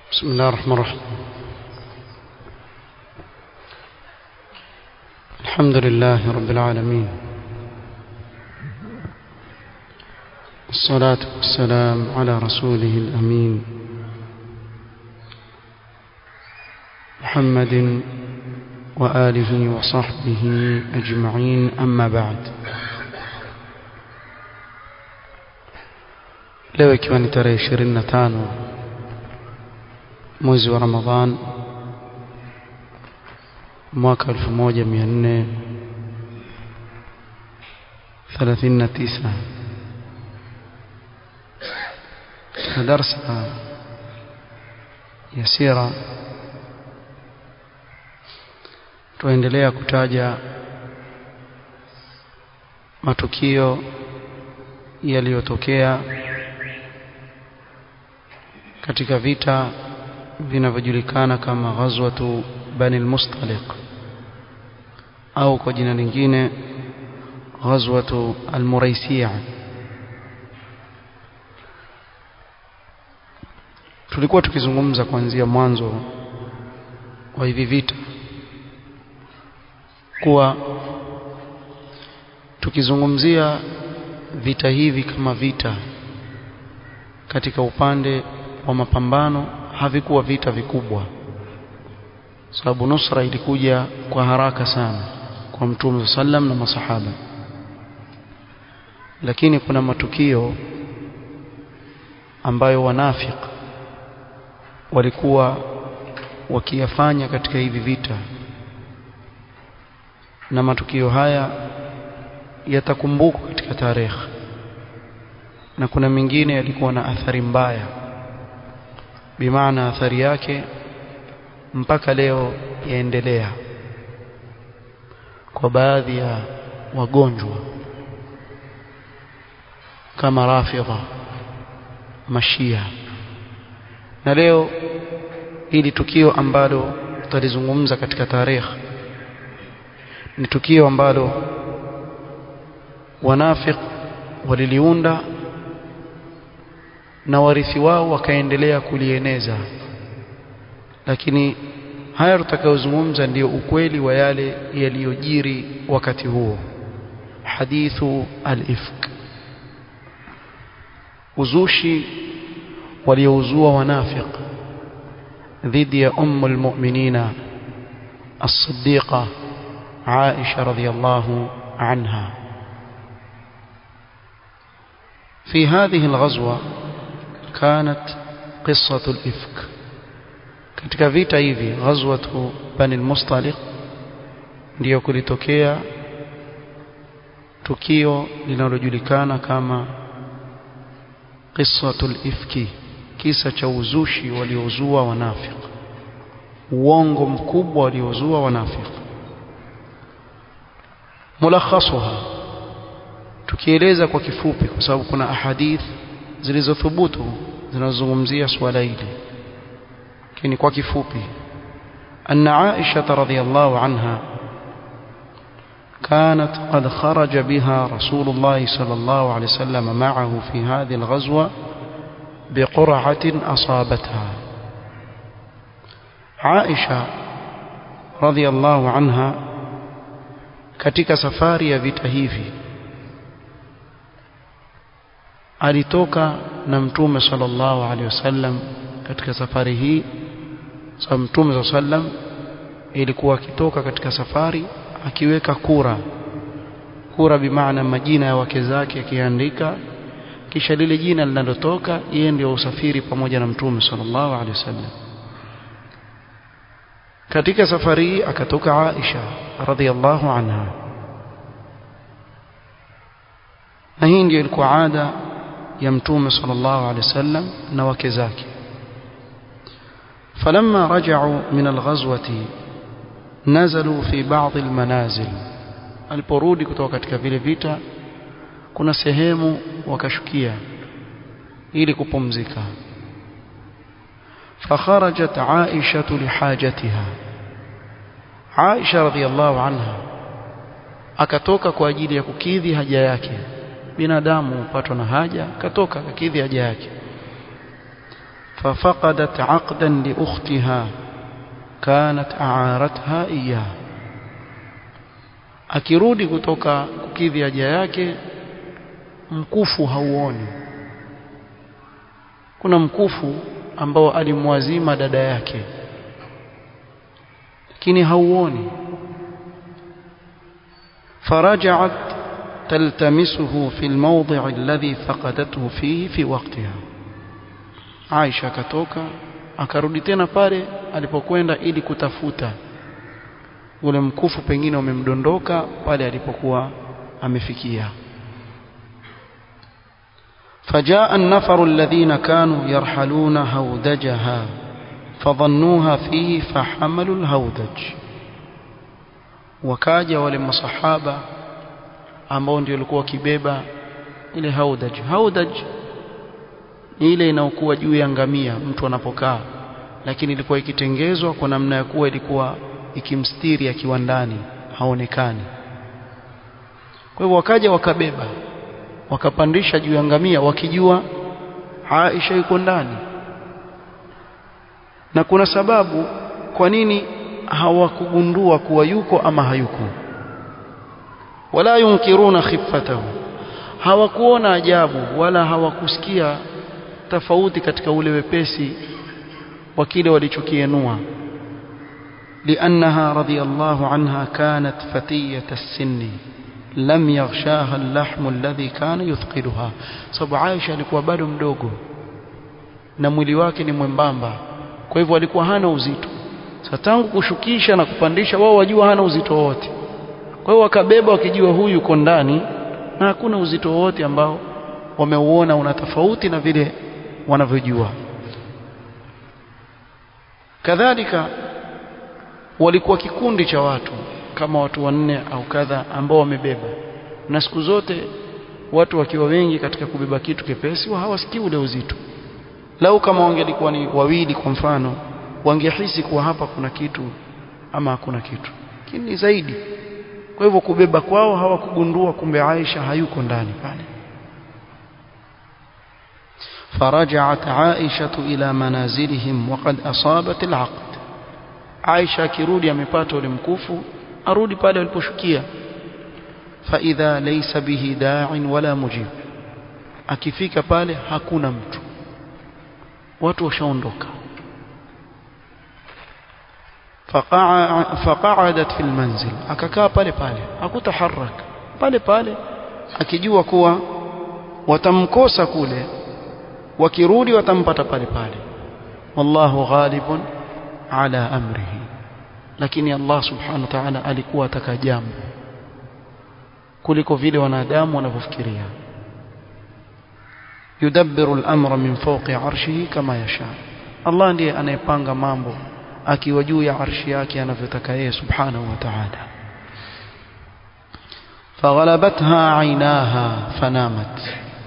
بسم الله الرحمن الرحيم الحمد لله رب العالمين الصلاة والسلام على رسوله الأمين محمد وآله وصحبه أجمعين أما بعد leo ikiwa ni tarehe ishirini na tano mwezi wa Ramadhan mwaka elfu moja mia nne thelathini na tisa katika darsa ya sira tuendelea kutaja matukio yaliyotokea katika vita vinavyojulikana kama ghazwatu bani al-mustaliq au kwa jina lingine ghazwatu al-muraisiya tulikuwa tukizungumza kuanzia mwanzo wa hivi vita kuwa tukizungumzia vita hivi kama vita katika upande wa mapambano havikuwa vita vikubwa sababu nusra ilikuja kwa haraka sana kwa mtume sallam na masahaba lakini kuna matukio ambayo wanafik walikuwa wakiyafanya katika hivi vita na matukio haya yatakumbukwa katika tarehe na kuna mengine yalikuwa na athari mbaya bimaana athari yake mpaka leo yaendelea kwa baadhi ya wagonjwa kama rafidha mashia na leo hili tukio ambalo tutalizungumza katika tarehe ni tukio ambalo wanafik waliliunda na warithi wao wakaendelea kulieneza lakini haya tutakayozungumza ndiyo ukweli wa yale yaliyojiri wakati huo hadithu al-ifk uzushi waliouzua wanafiq dhidi ya ummu almu'minina as-siddiqa Aisha radhiyallahu anha في هذه الغزوة كانت قصة الإفك katika vita hivi ghazwatu bani al-mustaliq ndio kulitokea tukio linalojulikana kama qissatul ifki kisa cha uzushi waliozua wanafiq uongo mkubwa waliozua wanafiq mulakhasuha tukieleza kwa kifupi kwa sababu kuna ahadith zilizothubutu zinazozungumzia swala hili lakini kwa kifupi anna Aisha radhiyallahu anha كانت قد خرج بها رسول الله صلى الله عليه وسلم معه في هذه الغزوة بقرعة أصابتها عائشة رضي الله عنها katika safari ya vita hivi alitoka na mtume sallallahu alaihi wasallam katika safari hii sababu mtume sallam ilikuwa akitoka katika safari akiweka kura kura bimaana majina ya wake zake akiandika kisha lile jina linalotoka yeye ndio usafiri pamoja na mtume sallallahu alaihi wasallam katika safari hii akatoka Aisha radhiallahu anha na hii ndio ilikuwa ada ya mtume sallallahu alaihi wasallam na wake zake فلما رجعوا من الغزوة نزلوا في بعض المنازل aliporudi kutoka katika vile vita kuna sehemu wakashukia ili kupumzika فخرجت عائشة لحاجتها عائشة رضي الله عنها akatoka kwa ajili ya kukidhi haja yake binadamu hupatwa na haja akatoka akakidhi haja yake ففقدت عقدا لأختها كانت أعارتها إياه akirudi kutoka kukidhi haja yake mkufu hauoni kuna mkufu ambao alimwazima dada yake lakini hauoni فرجعت تلتمسه في الموضع الذي فقدته فيه في وقتها Aisha akatoka akarudi tena pale alipokwenda ili kutafuta ule mkufu pengine umemdondoka pale alipokuwa amefikia فجاء النفر الذين كانوا يرحلون هودجها فظنوها فيه فحملوا الهودج wakaja wale masahaba ambao ndio walikuwa wakibeba ile haudaj haudaj ni ile inaokuwa juu ya ngamia mtu anapokaa lakini ilikuwa ikitengezwa kwa namna ya kuwa ilikuwa ikimstiri akiwa ndani haonekani kwa hivyo wakaja wakabeba wakapandisha juu ya ngamia wakijua Aisha yuko ndani na kuna sababu kwa nini hawakugundua kuwa yuko ama hayuko wala yunkiruna khiffatahu hawakuona ajabu wala hawakusikia tofauti katika ule wepesi wa kile walichokienua لأنها رضي الله عنها كانت فتية السن لم يغشاها اللحم الذي كان يثقلها sababu Aisha alikuwa bado mdogo na mwili wake ni mwembamba kwa hivyo alikuwa hana uzito sasa tangu kushukisha na kupandisha wao wajua hana uzito wote kwa hiyo wakabeba wakijua huyu yuko ndani na hakuna uzito wote ambao wameuona una tofauti na vile wanavyojua kadhalika walikuwa kikundi cha watu kama watu wanne au kadha ambao wamebeba na siku zote watu wakiwa wengi katika kubeba kitu kepesi hawasikii ule uzito lau kama wangelikuwa ni wawili kwa mfano wangehisi kuwa hapa kuna kitu ama hakuna kitu lakini zaidi kwa hivyo kubeba kwao hawakugundua kumbe Aisha hayuko ndani pale فرجعت عائشة إلى منازلهم وقد أصابت العقد عائشة كيرودي amepata ule mkufu arudi pale waliposhukia فإذا ليس به داع ولا مجيب akifika pale hakuna mtu watu washaondoka فقعدت في المنزل akakaa pale pale hakutaharak pale pale akijua kuwa watamkosa kule wakirudi watampata pale pale wallahu ghalibun ala amrihi lakini Allah subhanahu wa ta'ala alikuwa ataka jambo kuliko vile wanadamu wanavyofikiria yudabbiru al-amra min fawqi arshihi kama yasha Allah ndiye anayepanga mambo akiwa juu ya arshi yake anavyotaka yeye subhanahu wa ta'ala فغلبتها عيناها فنامت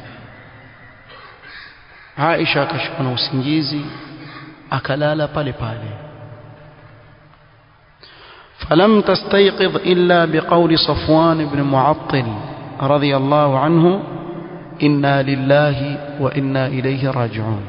Aisha akashikwa na usingizi akalala pale pale فلم تستيقظ إلا بقول صفوان بن معطل رضي الله عنه إنا لله وإنا إليه راجعون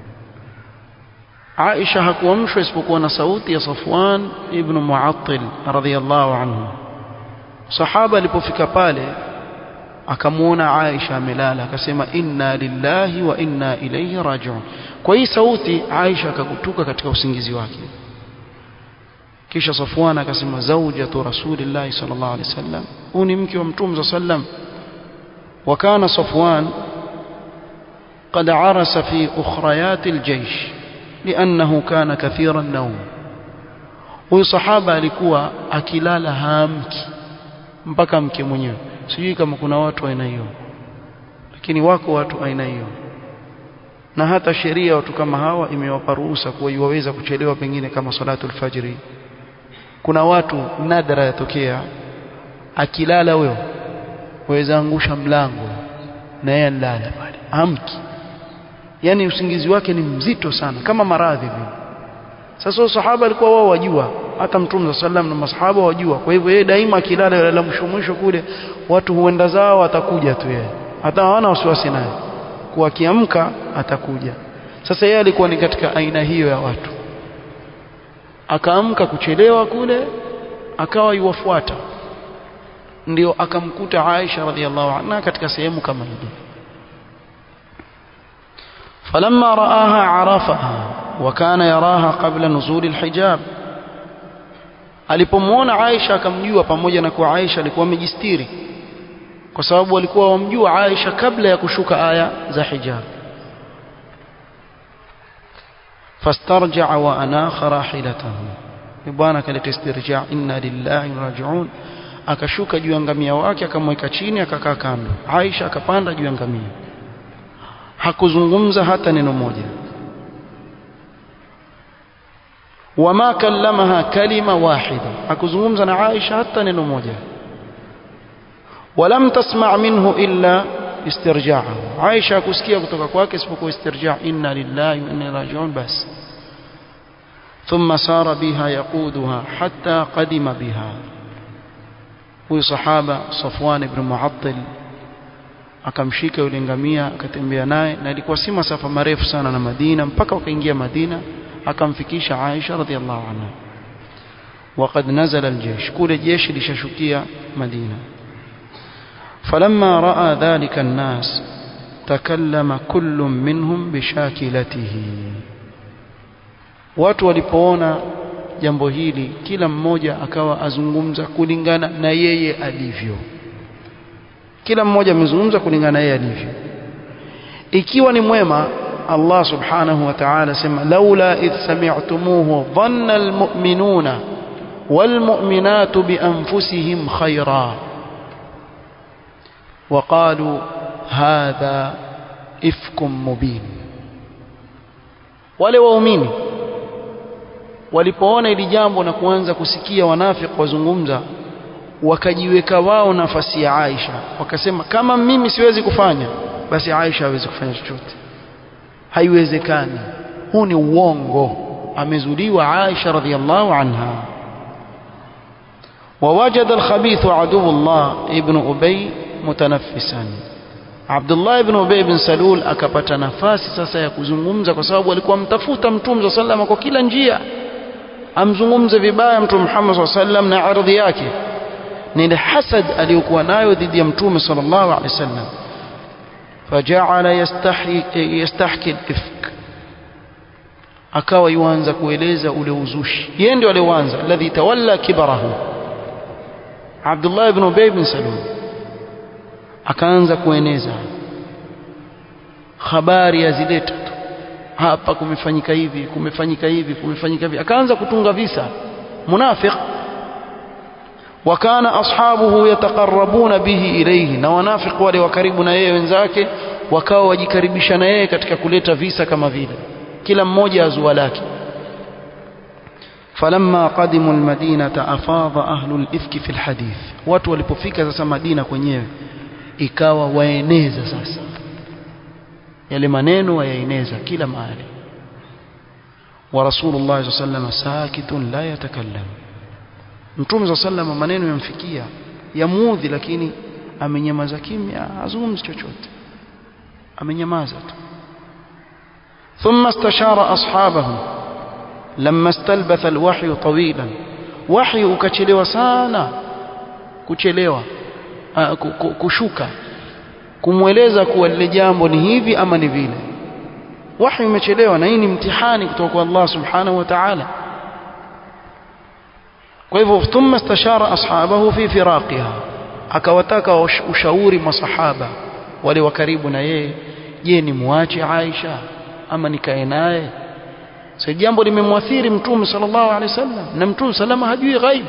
عائشة hakuamshwa isipokuwa na sauti ya Safwan ibn Mu'attil radhiyallahu anhu sahaba alipofika pale akamuona Aisha amelala akasema inna lillahi wa inna ilayhi raji'un kwa hii sauti Aisha akakutuka katika usingizi wake kisha Safwan akasema zawjatu rasulillahi sallallahu alaihi wasallam huyu ni mke wa mtume sallam وكان صفوان قد عرس في أخريات الجيش لأنه كان كثير النوم huyu sahaba alikuwa akilala haamki mpaka mke mwenyewe sijui kama kuna watu aina hiyo lakini wako watu aina hiyo na hata sheria watu kama hawa imewapa ruhusa kuwa iwaweza kuchelewa pengine kama salatu alfajiri kuna watu nadra yatokea akilala huyo waweza angusha mlango na yeye alala pale amki yani usingizi wake ni mzito sana kama maradhi vile sasa sahaba alikuwa wao wajua hata mtume sallam na masahaba wajua kwa hivyo yeye daima akilala yale mwisho mwisho kule watu huenda zao atakuja tu yeye hata hawana wasiwasi naye kwa kiamka atakuja sasa yeye alikuwa ni katika aina hiyo ya watu akaamka kuchelewa kule akawa yuwafuata ndio akamkuta Aisha radhiallahu anha katika sehemu kama ile فلما رآها عرفها وكان يراها قبل نزول الحجاب alipomwona Aisha akamjua pamoja na kuwa Aisha alikuwa amejistiri kwa sababu walikuwa wamjua Aisha kabla ya kushuka aya za hijab fastarja'a wa anakha rahilatahu bwana kaleta istirja inna lillahi wa raji'un akashuka juu ya ngamia wake akamweka chini akakaa kando Aisha akapanda juu ya ngamia hakuzungumza hata neno moja wama kallamaha kalima wahida hakuzungumza na Aisha hata neno moja walam tasma' minhu illa istirja'ahu Aisha kusikia kutoka kwake isipokuwa istirja' inna lillahi wa inna ilaihi raji'un bas ثم سار بها يقودها حتى قدم بها huyu sahaba Safwan ibn Mu'attil akamshika yule ngamia akatembea naye na ilikuwa si masafa marefu sana na Madina mpaka wakaingia Madina akamfikisha Aisha radhiallahu anha وقد نزل الجيش كل جيش لششكية مدينة فلما رأى ذلك الناس تكلم كل منهم بشاكلته watu walipoona jambo hili kila mmoja akawa azungumza kulingana na yeye alivyo kila mmoja amezungumza kulingana na yeye alivyo ikiwa ni mwema Allah subhanahu wa ta'ala sema laula idh sami'tumuhu dhanna almu'minuna والمؤمنات بأنفسهم خيرا وقالوا هذا إفك مبين wale waumini walipoona ili jambo na kuanza kusikia wanafiki wazungumza wakajiweka wao nafasi ya Aisha wakasema kama mimi siwezi kufanya basi Aisha hawezi kufanya chochote haiwezekani huu ni uongo amezuliwa Aisha radhiallahu anha ووجد الخبيث عدو الله ابن أبي متنفسا عبد الله ابن أبي بن سلول akapata nafasi sasa ya kuzungumza kwa sababu alikuwa mtafuta mtume صلى الله kwa kila njia amzungumze vibaya mtume Muhammad صلى الله عليه na ardhi yake ni ile hasad aliyokuwa nayo dhidi ya mtume sallallahu alaihi wasallam فجعل يستحي يستحكي الافك akawa yuanza kueleza ule uzushi yeye ndio alianza alladhi tawalla kibarahu Abdullah ibn Ubay bin Salul akaanza kueneza habari azileta tu hapa kumefanyika hivi kumefanyika hivi kumefanyika hivi akaanza kutunga visa munafiq wakana ashabuhu yataqarrabuna bihi ilayhi na wanafiq wale wa karibu na yeye wenzake wakawa wajikaribisha na yeye katika kuleta visa kama vile kila mmoja azua lake فلما قدموا المدينة أفاض أهل الإفك في الحديث watu walipofika sasa Madina kwenyewe ikawa waeneza sasa yale maneno wayaeneza kila mahali wa Rasulullah sallallahu alaihi wasallam sakitun la yatakallam Mtume sallallahu alaihi wasallam maneno yamfikia yamuudhi lakini amenyamaza kimya hazungumzi chochote amenyamaza tu ثم استشار أصحابه لما استلبث الوحي طويلا وحي ukachelewa sana kuchelewa kushuka kumweleza kuwa lile jambo ni hivi ama ni vile wahi umechelewa na hii ni mtihani kutoka kwa Allah subhanahu wa ta'ala kwa hivyo thumma istashara ashabahu fi firaqiha akawataka ushauri masahaba wale wa karibu na yeye je ni muache Aisha ama nikae naye sasa jambo limemwathiri mtume sallallahu alaihi wasallam na mtume salama hajui ghaib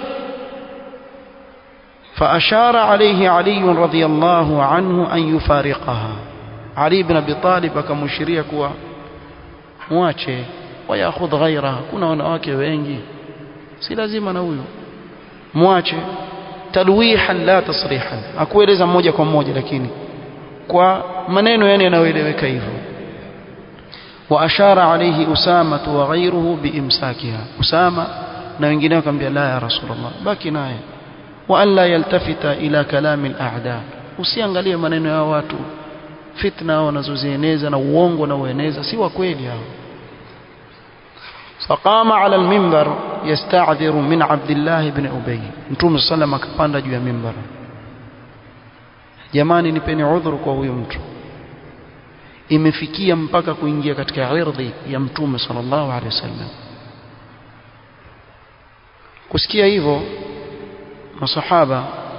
فأشار عليه علي رضي الله عنه أن يفارقها علي بن أبي طالب akamshiria kuwa muache wayakhudh ghairaha kuna wanawake wengi si lazima na huyo muache talwihan la tasrihan akueleza moja kwa moja lakini kwa maneno yani yanayoeleweka hivyo وأشار عليه أسامة وغيره بإمساكها أسامة na wengine wakamwambia la ya rasulullah baki naye wa alla yaltafita ila kalami al-a'da usiangalie maneno ya watu fitna wanazozieneza na uongo wanaoeneza si wa kweli hao فقام على المنبر يستعذر من عبد الله بن أبي متوم صلى الله عليه وسلم juu ya mimbar jamani nipeni udhuru kwa huyo mtu imefikia mpaka kuingia katika irdhi ya mtume sallallahu alaihi wasallam kusikia hivyo masahaba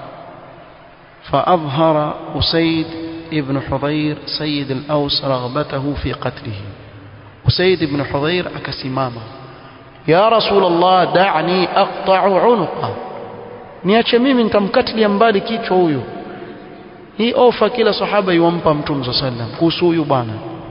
فأظهر أسيد ابن حضير سيد الأوس رغبته في قتله أسيد بن حضير أكسماما يا رسول الله دعني أقطع عنقه niache mimi nitamkatilia mbali kichwa huyu hii ofa kila sahaba yuampa mtume saa sallam kuhusu huyu bwana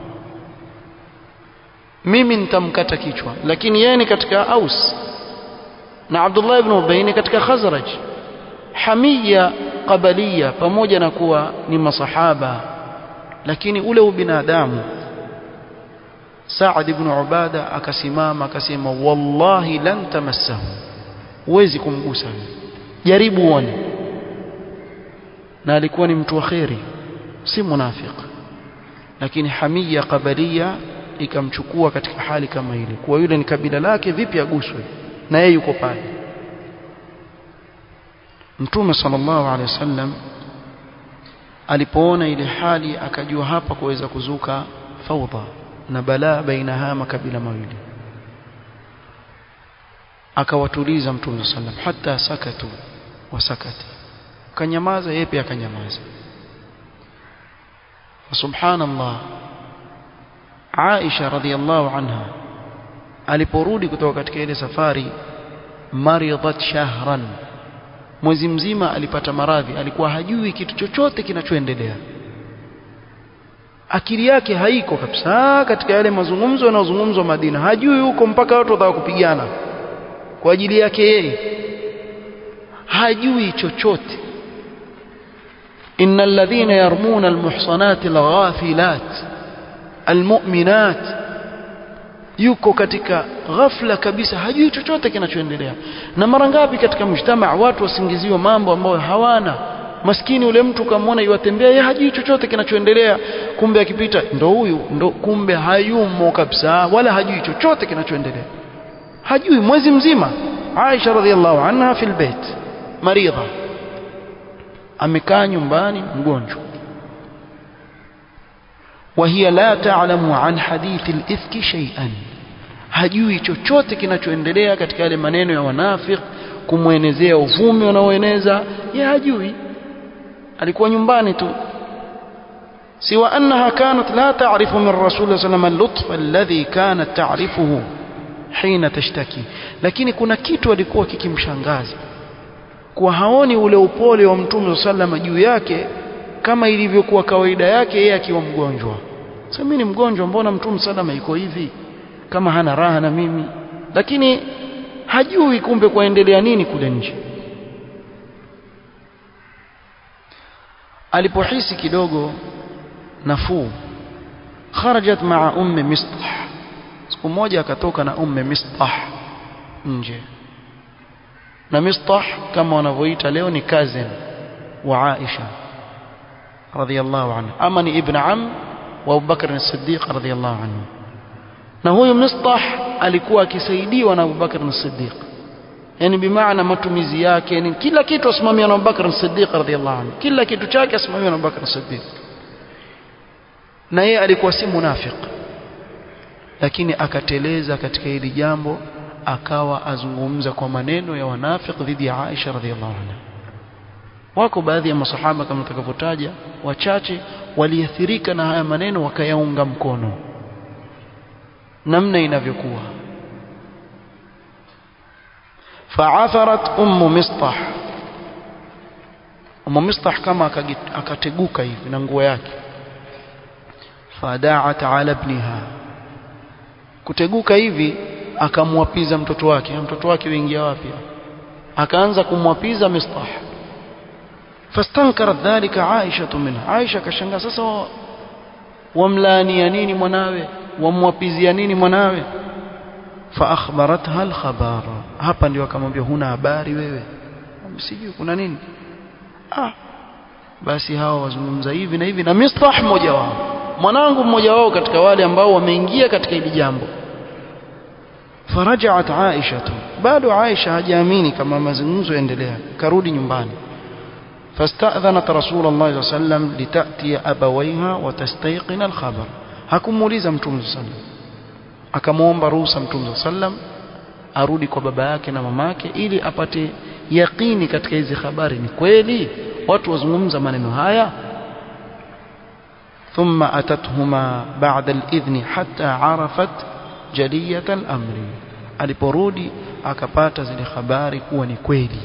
mimi nitamkata kichwa lakini yeye ni katika aus na abdullah ibn ubay ni katika khazraj hamia qabalia pamoja na kuwa ni masahaba lakini ule ubinadamu Saad ibn Ubada akasimama akasema wallahi lan tamassahu huwezi kumgusa jaribu uone na alikuwa ni mtu wa kheri si munafiq lakini hamia qabalia ikamchukua katika hali kama ile kuwa yule ni kabila lake vipi aguswe na yeye yuko pale Mtume sallallahu alaihi wasallam alipoona ile hali akajua hapa kuweza kuzuka faudha na balaa baina haya makabila mawili akawatuliza Mtume sallam hata sakatu wasakati kanyamaza yeye pia akanyamaza subhanallah Aisha radhiallahu anha aliporudi kutoka katika ile safari maridat shahran mwezi mzima alipata maradhi alikuwa hajui kitu chochote kinachoendelea akili yake haiko kabisa katika yale mazungumzo yanayozungumzwa Madina hajui huko mpaka watu wataka kupigana kwa ajili yake yeye hajui chochote innal ladhina yarmuna almuhsanati alghafilat almu'minat yuko katika ghafla kabisa hajui chochote kinachoendelea na mara ngapi katika mjtamaa watu wasingiziwa mambo ambayo hawana maskini ule mtu kamwona yuatembea yeye hajui chochote kinachoendelea kumbe akipita ndo huyu ndo kumbe hayumo kabisa wala hajui chochote kinachoendelea hajui mwezi mzima Aisha radhiallahu anha fil bait maridha amekaa nyumbani mgonjwa وهي لا تعلم عن حديث الإفك شيئا hajui chochote kinachoendelea katika yale maneno ya wanafik kumwenezea uvumi wanaoeneza ye hajui alikuwa nyumbani tu siwa annaha kanat la ta'rifu min rasul sallam al-lutf alladhi kanat ta'rifuhu hina tashtaki lakini kuna kitu alikuwa kikimshangaza kwa haoni ule upole wa mtume sallam juu yake kama ilivyokuwa kawaida yake yeye akiwa mgonjwa sasa mimi ni mgonjwa mbona mtume salama iko hivi kama hana raha na mimi lakini hajui kumbe kwaendelea nini kule nje alipohisi kidogo nafuu kharajat maa ummi mistah siku moja akatoka na ummi mistah nje na mistah kama wanavyoita leo ni cousin wa Aisha radhiallahu anhu ama ni ibn am wa Abu Bakr as-Siddiq radhiallahu anhu na huyu Mistah alikuwa akisaidiwa na Abu Bakr as-Siddiq yani bimaana matumizi yake ni kila kitu asimamia na Abu Bakr as-Siddiq radhiallahu anhu kila kitu chake asimamia na Abu Bakr as-Siddiq na yeye alikuwa si munafiq lakini akateleza katika hili jambo akawa azungumza kwa maneno ya wanafik dhidi ya Aisha radhiallahu anha wako baadhi ya masahaba kama tutakavyotaja wachache waliathirika na haya maneno wakayaunga mkono namna inavyokuwa fa'atharat ummu mistah ummu mistah kama akateguka hivi na nguo yake fada'at ala ibniha kuteguka hivi akamwapiza mtoto wake mtoto wake uingia wapi akaanza kumwapiza mistah fastankarat dhalika Aisha minha Aisha kashangaa sasa wamlaania nini mwanawe wamwapizia nini mwanawe fa akhbaratha alkhabar hapa ndio akamwambia huna habari wewe sijui kuna nini ah basi hawa wazungumza hivi na hivi na Mistah mmoja wao mwanangu mmoja wao katika wale ambao wameingia katika hili jambo فرجعت عائشة bado Aisha hajaamini kama mazungumzo yaendelea karudi nyumbani فاستأذنت رسول الله صلى الله عليه وسلم لتأتي أبويها وتستيقن الخبر hakumuuliza mtume صلى الله عليه وسلم akamwomba ruhusa mtume صلى الله عليه وسلم arudi kwa baba yake na mamake ili apate yaqini katika hizi habari ni kweli watu wazungumza maneno haya ثم أتتهما بعد الإذن حتى عرفت جلية الأمر aliporudi akapata zile habari kuwa ni kweli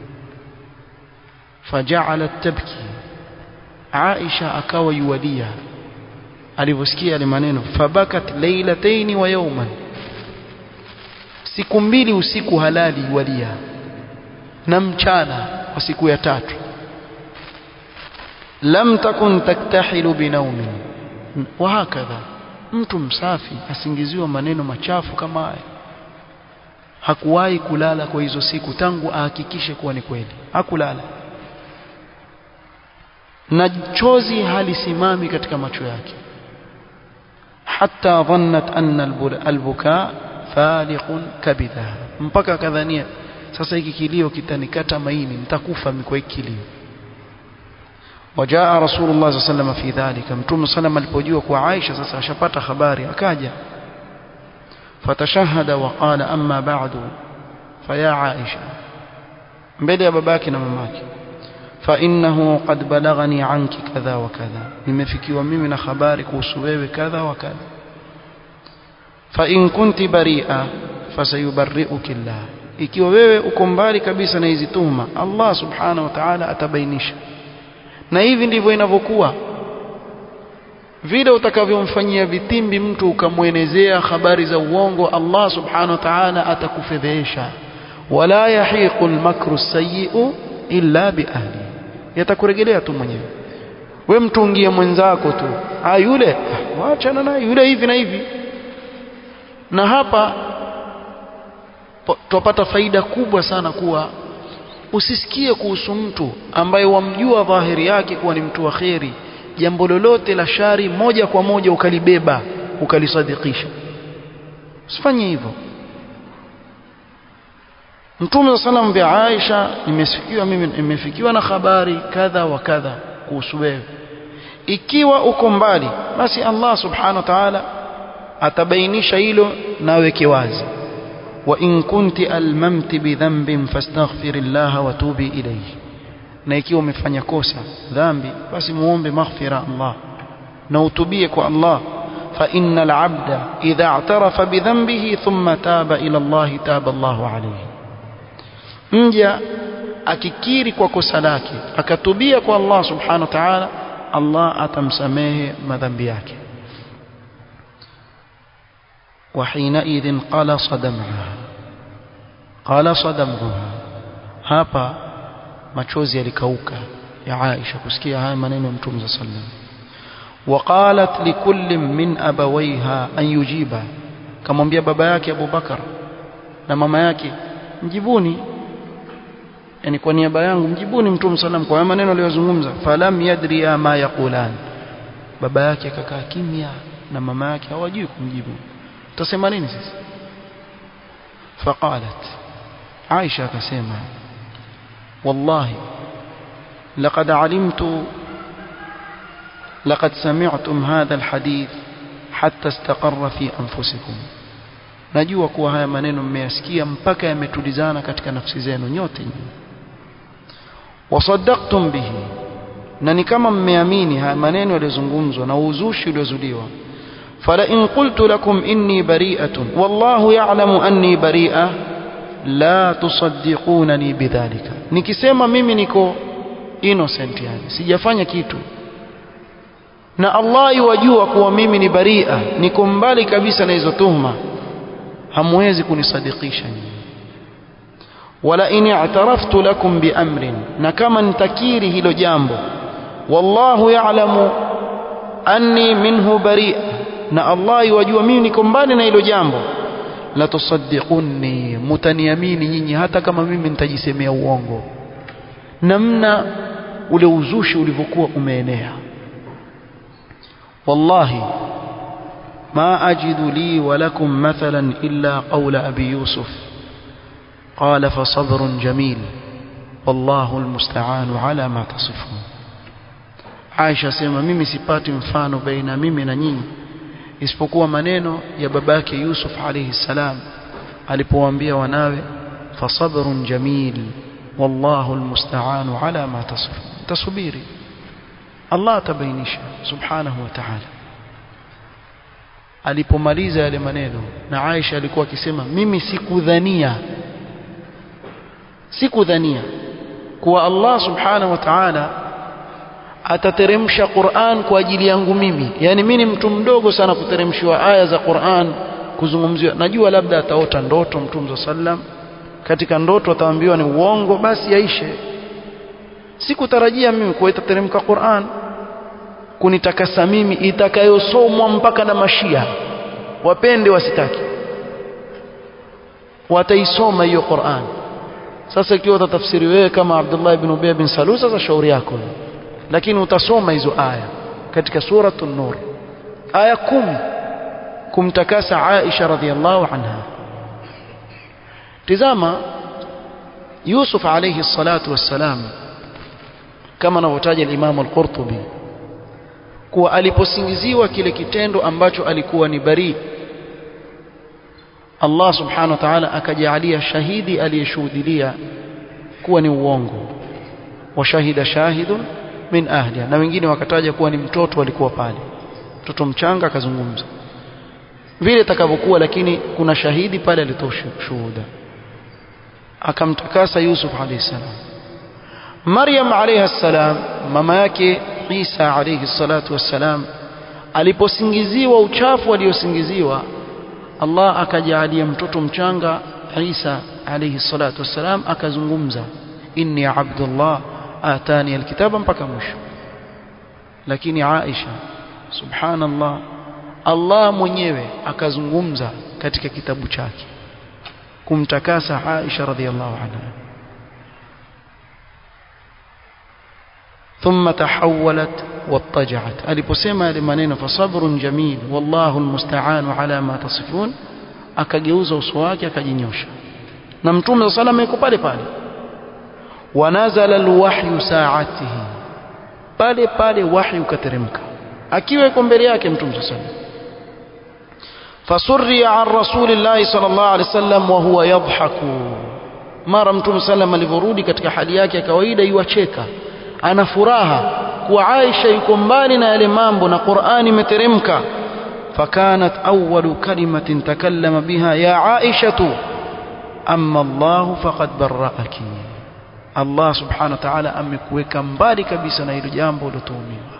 فجعلت تبكي عائشة akawa yuwalia alivyosikia yale maneno fabakat lailataini wa yawman siku mbili usiku halali yuwalia na mchana kwa siku ya tatu lam takun taktahilu binaumin wa hakadha mtu msafi asingiziwa maneno machafu kama haya hakuwahi kulala kwa hizo siku tangu ahakikishe kuwa ni kweli hakulala na chozi halisimami katika macho yake hatta dhannat anna albuka faliqun kabidha mpaka akadhania sasa hiki kilio kitanikata maini nitakufa kwa hiki kilio وجاء رسول الله صلى الله عليه وسلم في ذلك متوم صلى الله alipojua kwa Aisha sasa ashapata habari akaja فتشهد وقال أما بعد فيا عائشة mbele ya babake na mamake فإنه قد بلغني عنك كذا وكذا nimefikiwa mimi na habari kuhusu wewe kadha wa kadha فإن كنت بريئة فسيبرئك الله ikiwa wewe uko mbali kabisa na hizi tuhuma Allah subhanahu wa ta'ala atabainisha na hivi ndivyo inavyokuwa vile utakavyomfanyia vitimbi mtu ukamwenezea habari za uongo Allah subhanahu wa ta'ala atakufedhesha wala yahiqu almakru sayyi'u illa biahli yatakurejelea tu mwenyewe we mtungie mwenzako tu ah yule waachana naye yule hivi na hivi na hapa tupata faida kubwa sana kuwa usisikie kuhusu mtu ambaye wamjua dhahiri yake kuwa ni mtu wa kheri jambo lolote la shari moja kwa moja ukalibeba ukalisadikisha usifanye hivyo Mtume sallam bi Aisha nimefikiwa mimi nimefikiwa na habari kadha wa kadha kuhusu wewe ikiwa uko mbali basi Allah subhanahu wa ta'ala atabainisha hilo na weke wazi wa in kunti almamti bidhanbin fastaghfirillaha wa tubi ilayhi na ikiwa umefanya kosa dhambi basi muombe maghfira Allah na utubie kwa Allah fa innal abda idha i'tarafa bidhanbihi thumma taba ila Allah taba Allahu alayhi mja akikiri kwa kosa lake akatubia kwa Allah subhanahu wa ta'ala Allah atamsamehe madhambi yake وحينئذ قلص دمعها قلص دمعها hapa machozi yalikauka ya Aisha kusikia haya maneno ya Mtume صلى الله عليه وسلم وقالت لكل من أبويها أن يجيبا kamwambia baba yake Abu Bakar na mama yake mjibuni yani kwa niaba yangu mjibuni Mtume sallam kwa maneno aliyozungumza falam yadri ma yaqulan baba yake akakaa kimya na mama yake hawajui kumjibu tutasema nini sasa faqalat Aisha akasema wallahi laqad alimtu لقد سمعتم هذا الحديث حتى استقر في أنفسكم najua kuwa haya maneno mmeyasikia mpaka yametulizana katika nafsi zenu nyote wasaddaqtum bihi na ni kama mmeamini haya maneno yaliyozungumzwa na uzushi uliozuliwa fala in qultu lakum inni bari'atun wallahu ya'lamu anni bari'a la tusaddiqunani bidhalika nikisema mimi niko innocent yani sijafanya kitu na Allah yuwajua kuwa mimi ni baria niko mbali kabisa na hizo tuhuma hamwezi kunisadikisha nyinyi wala in i'taraftu lakum bi amrin na kama nitakiri hilo jambo wallahu ya'lamu anni minhu bari' na Allah yuwajua mimi niko mbali na hilo jambo la tusaddiqunni mutaniamini nyinyi hata kama mimi nitajisemea uongo namna ule uzushi ulivyokuwa umeenea wallahi ما أجد لي ولكم مثلا إلا قول أبي يوسف قال فصبر جميل والله المستعان على ما تصفون Aisha sema mimi sipati mfano baina mimi na nyinyi isipokuwa maneno ya babake Yusuf alayhi salam alipowaambia wanawe fasabrun jamil wallahu almusta'anu ala ma tasifun tasubiri Allah tabainisha subhanahu wa ta'ala alipomaliza yale maneno na Aisha alikuwa akisema mimi sikudhania sikudhania kuwa Allah subhanahu wa ta'ala atateremsha Qur'an kwa ajili yangu mimi yani mimi ni mtu mdogo sana kuteremshiwa aya za Qur'an kuzungumziwa najua labda ataota ndoto mtume sallam katika ndoto ataambiwa ni uongo basi yaishe sikutarajia mimi kuwa itateremka Qur'an kunitakasa mimi itakayosomwa mpaka na mashia wapende wasitaki wataisoma hiyo Qur'an sasa ikiwa utatafsiri wewe kama Abdullah ibn Ubay bin Salul sasa shauri yako lakini utasoma hizo aya katika suratul nur aya kumi kumtakasa Aisha radhiallahu anha tizama Yusuf alayhi salatu wassalam kama anavyotaja al-Imam al-Qurtubi kuwa aliposingiziwa kile kitendo ambacho alikuwa ni bari Allah subhanahu wa ta'ala akajalia shahidi aliyeshuhudia kuwa ni uongo wa shahida shahidun min ahliha na wengine wakataja kuwa ni mtoto alikuwa pale mtoto mchanga akazungumza vile takavyokuwa lakini kuna shahidi pale alitoa shuhuda akamtakasa Yusuf alayhi salam Maryam alayha salam mama yake Isa alayhi salatu wassalam aliposingiziwa uchafu aliosingiziwa Allah akajalia mtoto mchanga Isa alayhi salatu wassalam akazungumza inni abdullah atani alkitaba mpaka mwisho lakini Aisha subhanallah Allah mwenyewe akazungumza katika kitabu chake kumtakasa Aisha radhiallahu anha ثم تحولت واضطجعت aliposema yale maneno fasabrun jamil wallahu almusta'an ala ma tasifun akageuza uso wake akajinyosha na mtume sallallahu alayhi yuko pale pale wanazala alwahyu sa'atihi pale pale wahyu ukateremka akiwa yuko mbele yake mtume sallallahu alayhi fasurri an rasulillahi sallallahu alayhi wasallam wa huwa yadhaku mara mtume sallam alivyorudi katika hali yake ya kawaida yuacheka ana furaha kuwa Aisha yuko mbali na yale mambo na Qur'ani imeteremka fakanat awwalu kalimatin takallama biha ya Aisha amma Allah faqad barra'aki Allah subhanahu wa ta'ala amekuweka mbali kabisa na hilo jambo lilotuhumiwa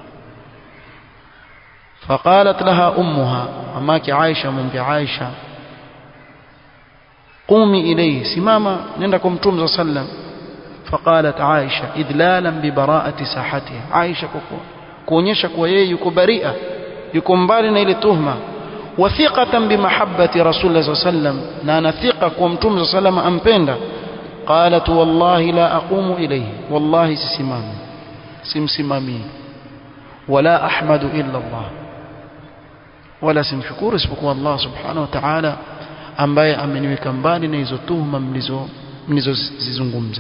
فقالت لها أمها أماك عائشة من بعائشة قومي إليه سماما نندكم توم صلى الله عليه وسلم فقالت عائشة إذلالا ببراءة ساحتها عائشة kuonyesha kuwa yeye yuko baria yuko mbali na ile tuhma wathiqatan bimahabbati rasulillah saa sallam na anathiqa kuwa mtume saa sallam ampenda qalat wallahi la aqumu ilayhi wallahi sisimami simsimamii wala ahmadu illa allah wala simshukuru isipokuwa allah subhanahu wa ta'ala ambaye ameniweka mbali na hizo tuhma mlizo mlizozizungumza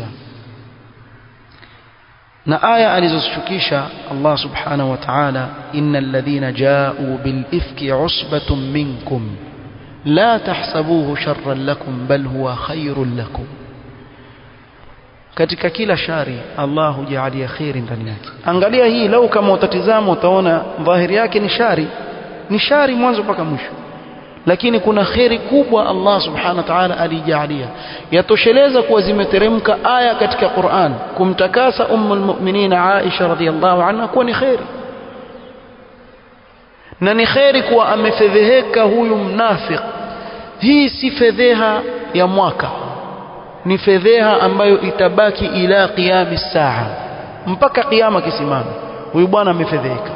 na aya alizozishukisha Allah subhanahu wa ta'ala innal ladhina ja'u bil ifki usbatun minkum la tahsabuhu sharran lakum bal huwa khairun lakum katika kila shari Allah hujalia khairi ndani yake angalia hii lau kama utatizama utaona dhahiri yake ni shari ni shari mwanzo mpaka mwisho lakini kuna kheri kubwa Allah subhanahu wa ta'ala alijalia yatosheleza kuwa zimeteremka aya katika Qur'an kumtakasa ummul mu'minin Aisha radhiyallahu anha kuwa ni kheri na ni kheri kuwa amefedheheka huyu mnafiq hii si fedheha ya mwaka ni fedheha ambayo itabaki ila qiyami saa mpaka kiyama kisimame huyu bwana amefedheheka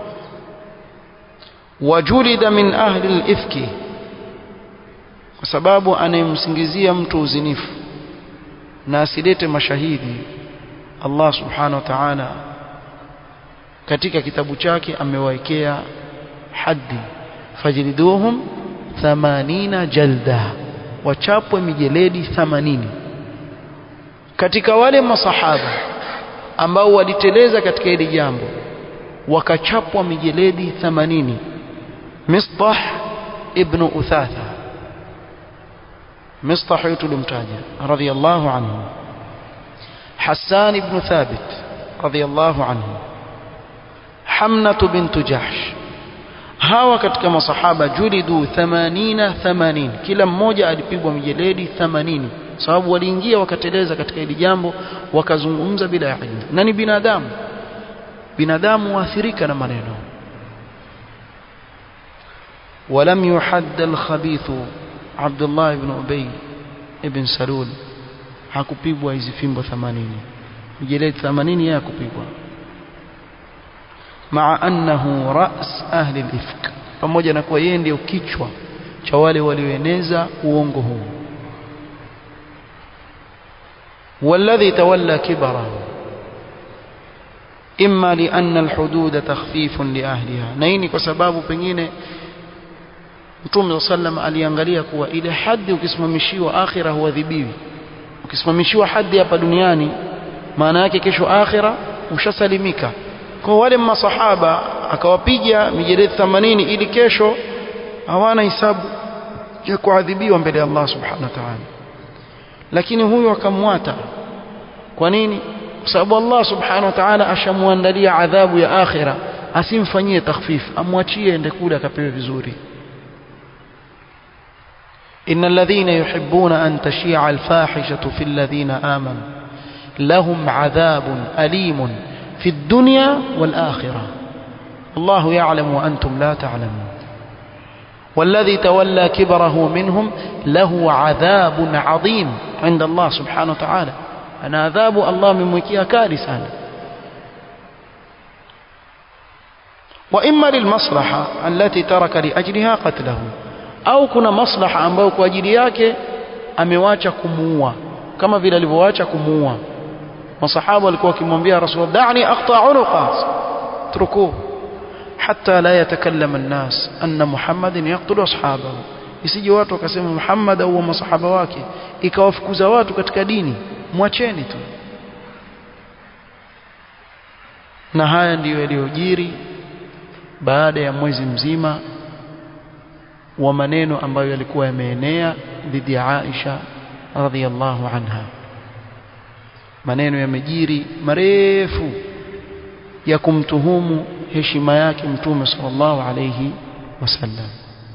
wajulida min ahli al-ifki kwa sababu anayemsingizia mtu uzinifu na asilete mashahidi Allah subhanahu wa ta'ala katika kitabu chake amewaekea haddi fajliduhum 80 jalda wachapwe mijeledi 80 katika wale masahaba ambao waliteleza katika hili jambo wakachapwa mijeledi 80 Mistah ibn Uthatha Mistah yutu limtaja radiyallahu anhu Hassan ibn Thabit radiyallahu anhu Hamnatu bintu Jahsh hawa katika masahaba julidu 80 80 kila mmoja alipigwa mijeledi 80 sababu waliingia wakateleza katika hili jambo wakazungumza bila ya ilmu na ni binadamu binadamu waathirika na maneno ولم يحد الخبيث عبد الله بن أبي ابن سلول hakupigwa hizi fimbo 80 mijeledi 80 yeye hakupigwa maa annahu ras ahli al-ifk pamoja na kuwa yeye ndio kichwa cha wale walioeneza uongo huu والذي تولى كبره إما لأن الحدود تخفيف لأهلها نيني kwa sababu pengine Mtume sallam aliangalia kuwa ile hadhi ukisimamishiwa akhira huadhibiwi ukisimamishiwa hadhi hapa duniani maana yake kesho akhira ushasalimika kwa wale masahaba akawapiga mijeledi 80 ili kesho hawana hisabu ya kuadhibiwa mbele ya Allah subhanahu wa ta'ala lakini huyu akamwata kwa nini kwa sababu Allah subhanahu wa ta'ala ashamwandalia adhabu ya akhira asimfanyie takhfif amwachie ende kule akapewe vizuri إن الذين يحبون أن تشيع الفاحشة في الذين آمنوا لهم عذاب أليم في الدنيا والآخرة الله يعلم وأنتم لا تعلمون والذي تولى كبره منهم له عذاب عظيم عند الله سبحانه وتعالى أنا عذاب الله من مكيها كارثا وإما للمصلحة التي ترك لأجلها قتله au kuna maslaha ambayo kwa ajili yake amewacha kumuua kama vile alivyoacha kumuua masahaba walikuwa wakimwambia rasul da'ni aqta unuqa truku hatta la yatakallam an-nas anna muhammadin yaqtulu ashabahu isije watu wakasema muhammad au masahaba wake ikawafukuza watu katika dini mwacheni tu na haya ndiyo yaliyojiri baada ya mwezi mzima wa maneno ambayo yalikuwa yameenea dhidi ya Aisha radhiallahu anha maneno yamejiri marefu ya kumtuhumu heshima yake mtume sallallahu alayhi wasallam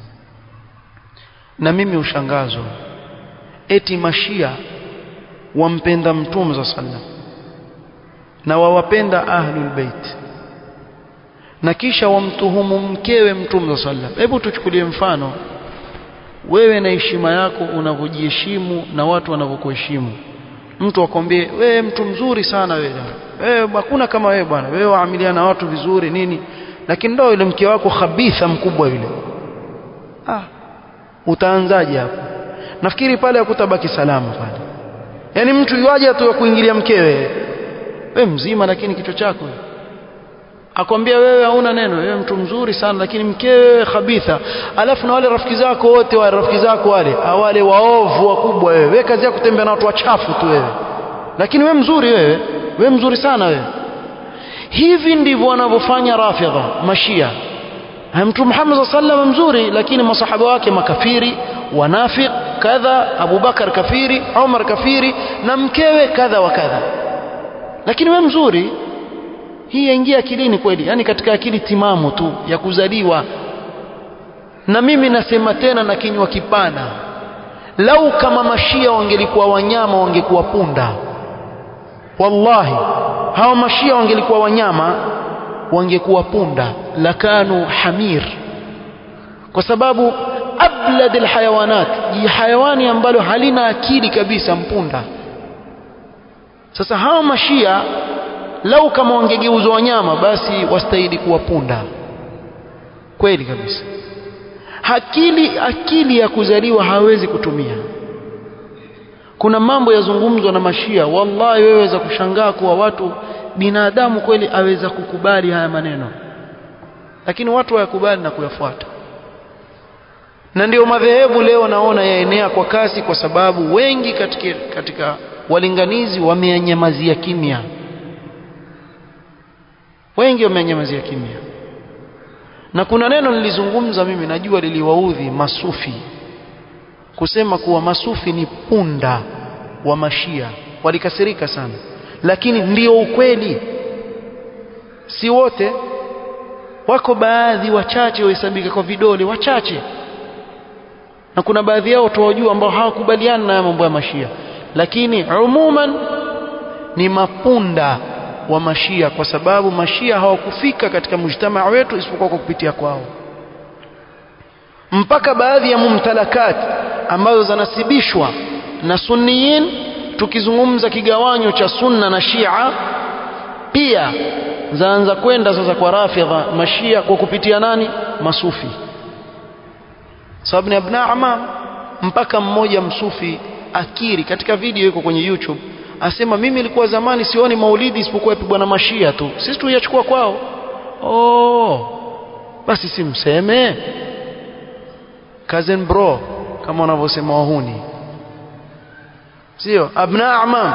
na mimi ushangazwa eti mashia wampenda mtume sallallahu alayhi wasallam na wawapenda ahlul bait na kisha wamtuhumu mkewe mtume sallam hebu tuchukulie mfano wewe na heshima yako unavyojiheshimu na watu wanavyokuheshimu mtu akwambie wewe mtu mzuri sana wewe wewe hakuna kama wewe bwana wewe waamiliana na watu vizuri nini lakini ndio yule mke wako khabitha mkubwa yule ah utaanzaje hapo nafikiri pale hakutabaki salama pale yani mtu yuaje tu kuingilia mkewe wewe mzima lakini kichwa chako wewe akwambia wewe hauna neno wewe mtu mzuri sana lakini mkewe khabitha alafu na wale rafiki zako wote wale rafiki zako wale wale waovu wakubwa wewe wewe kazi yako kutembea na watu wachafu tu wewe lakini wewe mzuri wewe wewe mzuri sana wewe hivi ndivyo wanavyofanya rafidha mashia mtu Muhammad sallallahu mzuri lakini masahaba wake makafiri wanafiq kadha Abu Bakar kafiri Umar kafiri na mkewe kadha wa kadha lakini wewe mzuri hii yaingia akilini kweli yani katika akili timamu tu ya kuzaliwa na mimi nasema tena na kinywa kipana lau kama mashia wangelikuwa wanyama wangekuwa punda wallahi hawa mashia wangelikuwa wanyama wangekuwa punda lakanu hamir kwa sababu ablad alhayawanat hayawani ambalo halina akili kabisa mpunda sasa hawa mashia lau kama wangegeuzwa wanyama basi wastahili kuwa punda kweli kabisa akili akili ya kuzaliwa hawezi kutumia kuna mambo yazungumzwa na mashia wallahi wewe waweza kushangaa kuwa watu binadamu kweli aweza kukubali haya maneno lakini watu hayakubali na kuyafuata na ndio madhehebu leo naona yaenea kwa kasi kwa sababu wengi katika, katika walinganizi wameyanyamazia kimya wengi wameyanyamazia kimya na kuna neno nilizungumza mimi najua liliwaudhi masufi kusema kuwa masufi ni punda wa mashia walikasirika sana lakini ndio ukweli si wote wako baadhi wachache wahesabika kwa vidole wachache na kuna baadhi yao tuwajua ambao hawakubaliani na mambo ya mashia lakini umuman ni mapunda wa mashia kwa sababu mashia hawakufika katika mujtamaa wetu isipokuwa kwa kupitia kwao mpaka baadhi ya mumtalakat ambazo zanasibishwa na sunniyin tukizungumza kigawanyo cha sunna na shia pia zaanza kwenda sasa kwa rafidha mashia kwa kupitia nani masufi sababu ni abna amam mpaka mmoja msufi akiri katika video iko kwenye YouTube asema mimi nilikuwa zamani sioni maulidi isipokuwa yapigwa na mashia tu sisi tuyachukua kwao oh basi simseme cousin bro kama wanavyosema wahuni sio abna amam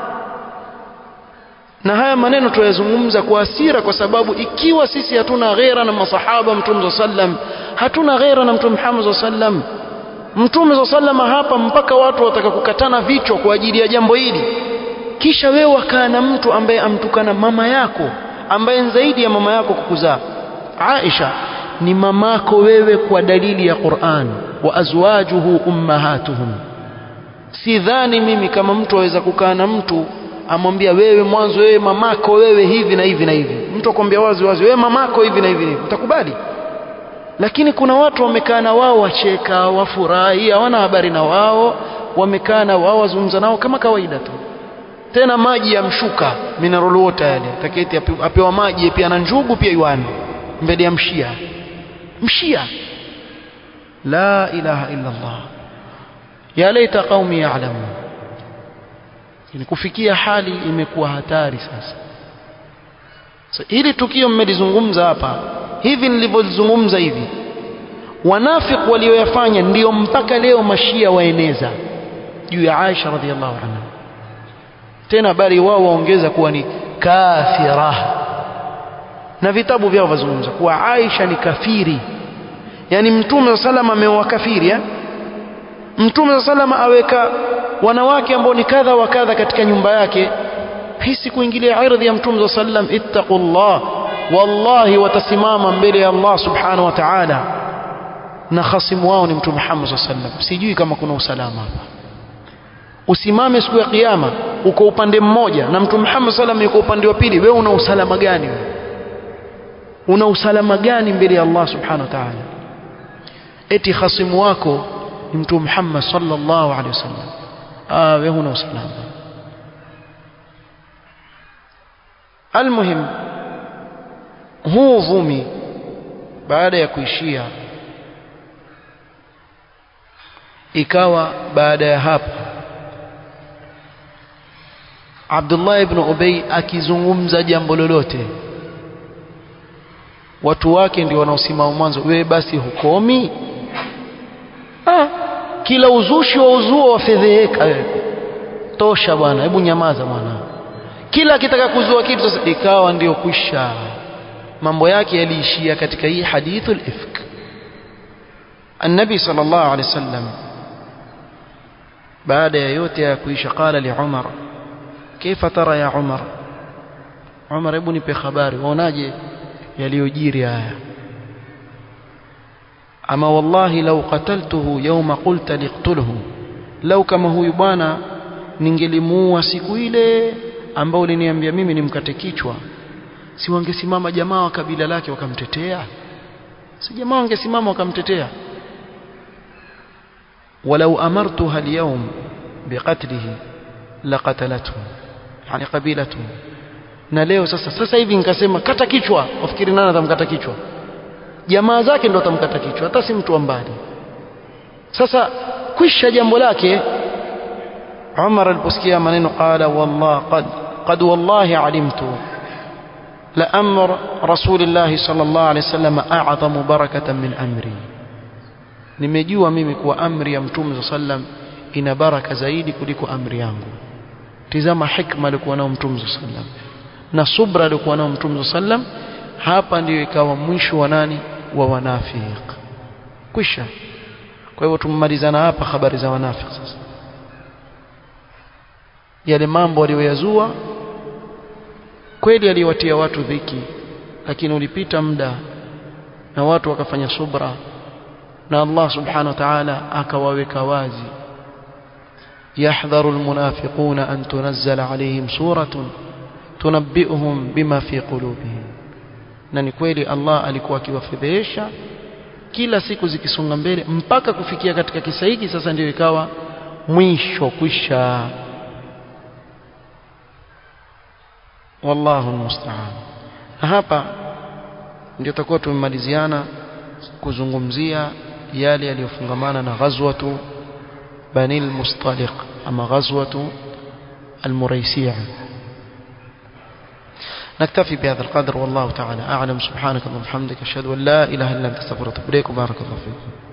na haya maneno tuyazungumza kwa hasira kwa sababu ikiwa sisi hatuna ghera na masahaba mtume sallam hatuna ghera na mtume Muhammad sallam mtume sallam hapa mpaka watu wataka kukatana vichwa kwa ajili ya jambo hili kisha wewe wakaa na mtu ambaye amtukana mama yako ambaye zaidi ya mama yako kukuzaa Aisha ni mamako wewe kwa dalili ya Qur'an wa azwajuhu ummahatuhum sidhani mimi kama mtu aweza kukaa na mtu amwambia wewe mwanzo wewe mamako wewe hivi na hivi na hivi mtu akwambia wazi wazi wewe mamako hivi na hivi na hivi utakubali lakini kuna watu wamekaa na wao wacheka wafurahi hawana habari na wao wamekaa na wao wazungumza nao kama kawaida tu tena maji yamshuka mineral water yale taketi apewa maji pia na njugu pia yuani mbele ya mshia mshia la ilaha illa Allah ya laita qaumi ya'lamun ni kufikia hali imekuwa hatari sasa so, hili tukio mmelizungumza hapa hivi nilivyozungumza hivi wanafik walioyafanya ndiyo mpaka leo mashia waeneza juu ya Aisha radhiallahu anha tena bali wao waongeza kuwa ni kafira na vitabu vyao vazungumza kuwa Aisha ni kafiri yani mtume sallam ameoa kafiri eh? mtume sallam aweka wanawake ambao ni kadha wa kadha katika nyumba yake hisi kuingilia ardhi ya mtume sallam ittaqullah wallahi watasimama mbele ya Allah subhanahu wa ta'ala na khasimu wao ni mtume Muhammad sallam sijui kama kuna usalama hapa usimame siku ya kiyama uko upande mmoja na mtume Muhammad sallam yuko upande wa pili wewe una usalama gani wewe una usalama gani mbele ya Allah subhanahu wa ta'ala eti khasimu wako ni mtume Muhammad sallallahu alaihi wasallam ah wewe huna usalama almuhim huu uvumi baada ya kuishia ikawa baada ya hapo Abdullah ibn Ubay akizungumza jambo lolote watu wake ndio wanaosimama mwanzo wewe basi hukomi ah, kila uzushi wa uzuo wafedheheka wewe tosha bwana hebu nyamaza bwana kila akitaka kuzua kitu sasa ikawa ndio kwisha mambo yake yaliishia katika hii hadithul ifk النبي صلى الله عليه وسلم بعد yote ya kuisha قال لعمر كيف ترى يا عمر عمر hebu nipe habari waonaje yaliyojiri haya ama wallahi law qataltuhu yawma qulta liqtulhu law kama huyu bwana ningelimuua siku ile ambao uliniambia mimi nimkate kichwa si wangesimama jamaa wa kabila lake wakamtetea si jamaa wangesimama wakamtetea ولو أمرتها اليوم بقتله لقتلته يعني قبيلته na leo sasa sasa hivi nikasema kata kichwa wafikiri nani atamkata kichwa jamaa zake ndo atamkata kichwa hata si mtu wa mbali sasa kwisha jambo lake Umar aliposikia maneno qala wallah qad qad wallahi alimtu la amr rasulillah sallallahu alayhi wasallam a'zamu barakatan min amri nimejua mimi kuwa amri ya mtume sallam ina baraka zaidi kuliko amri yangu tizama hikma alikuwa nao mtume sallam na subra alikuwa nao mtume sallam hapa ndiyo ikawa mwisho wa nani wa wanafiq kwisha kwa hivyo tumemalizana hapa habari za wanafiq sasa yale mambo aliyoyazua kweli aliwatia watu dhiki lakini ulipita muda na watu wakafanya subra na Allah subhanahu wa ta'ala akawaweka wazi يحذر المنافقون أن تنزل عليهم سورة تنبئهم بما في قلوبهم na ni kweli Allah alikuwa akiwafedhesha kila siku zikisonga mbele mpaka kufikia katika kisa hiki sasa ndio ikawa mwisho kwisha wallahu almusta'an na hapa ndio tutakuwa tumemaliziana kuzungumzia yale yaliyofungamana na ghazwatu bani al-mustaliq ama ghazwatu al-muraisiya نكتفي بهذا القدر والله تعالى أعلم سبحانك اللهم وبحمدك أشهد أن لا إله إلا أنت استغفرك وأتوب إليك وبارك الله فيكم